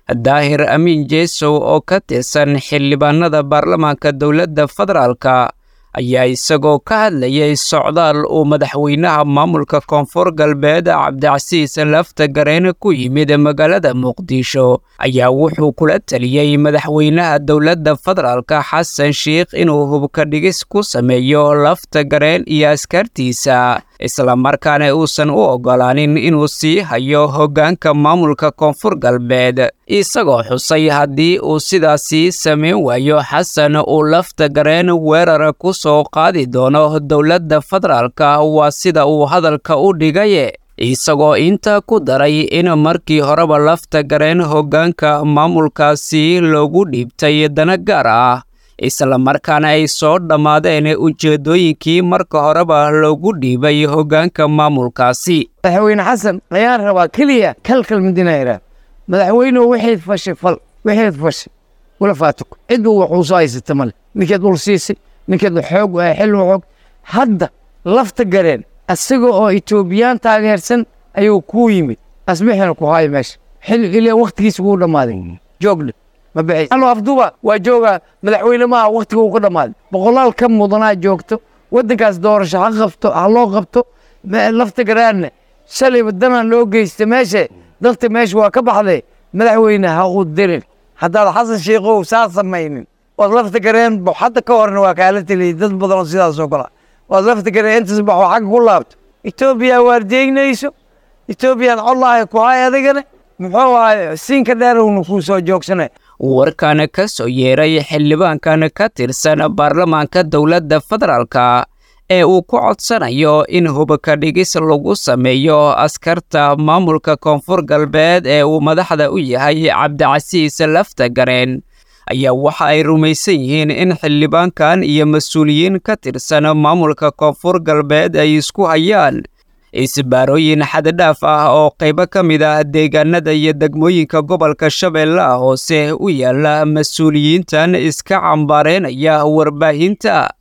daahir amiin jeesow oo ka tirsan xildhibaanada baarlamaanka dowladda federaalka ayaa isagoo ka hadlayay socdaal uu madaxweynaha maamulka koonfur galbeed cabdicasiis lafta gareene ku yimid magaalada muqdisho ayaa wuxuu kula taliyey madaxweynaha dowladda federaalka xasan sheikh inuu hubka dhigis ku sameeyo lafta gareen iyo askartiisa islamarkaana uusan u oggolaanin inuu sii hayo hoggaanka maamulka koonfur galbeed isagoo xusay haddii uu sidaasii samayn waayo xasan uu lafta gareen weerar ku soo qaadi doono dowladda federaalka waa sida uu hadalka u dhigaye isagoo inta ku daray in markii horeba lafta gareen hoggaanka maamulkaasi loogu dhiibtay dana gaar ah islamarkaana ay soo dhammaadeen ujeeddooyinkii marka horeba loogu dhiibay hoggaanka maamulkaasi madaxweyne xasan ayaan rabaa keliya kalkal midinayra madaxweynuhu waxayd fashay fal waxayd fashay wala faatuk cidba waxuu soo haysata male ninkeed ul siisay ninkeed xoog xil xoog hadda lafta gareen isaga oo etoobiyaan taageersan ayuu kuu yimid asbixina ku haayo meesha xil ilaa waktigiisa kuu dhammaaday joogdhe ma bixis anu afduba waa joogaa madaxweyne maaha waktiga uu ka dhammaaday boqolaal ka mudanaa joogto waddankaas doorasho ha qabto ha loo qabto lafta garaanna shalayba danaan loo geysta meesha dadka meesha waa ka baxday madaxweyne ha u dirin haddaad xasan sheikow saa samaynin waad lafta gareen hadda ka horna waa kaala teliyay dad badanoo sidaas oo kala waad lafta gareen intaas baxoo xagga ku laabto etoobiya waardeegnayso etoobiyaan codlaahay ku hay adigana muxuu ahay siinka dheerowna kuu soo joogsanay warkan ka soo yeeray xildhibaankan ka tirsan baarlamaanka dowladda federaalka ee uu ku codsanayo in hubka dhigis lagu sameeyo askarta maamulka koonfur galbeed ee uu madaxda u yahay cabdicasiis lafta gareen ayaa waxa ay rumaysan yihiin in xildhibaankan iyo mas-uuliyiin ka tirsan maamulka koonfur galbeed ay isku hayaan isbaarooyin xaddhaaf ah oo qaybo ka mid ah deegaanada iyo degmooyinka gobolka shabeellaha hoose u yaala mas-uuliyiintan iska cambaareynaya warbaahinta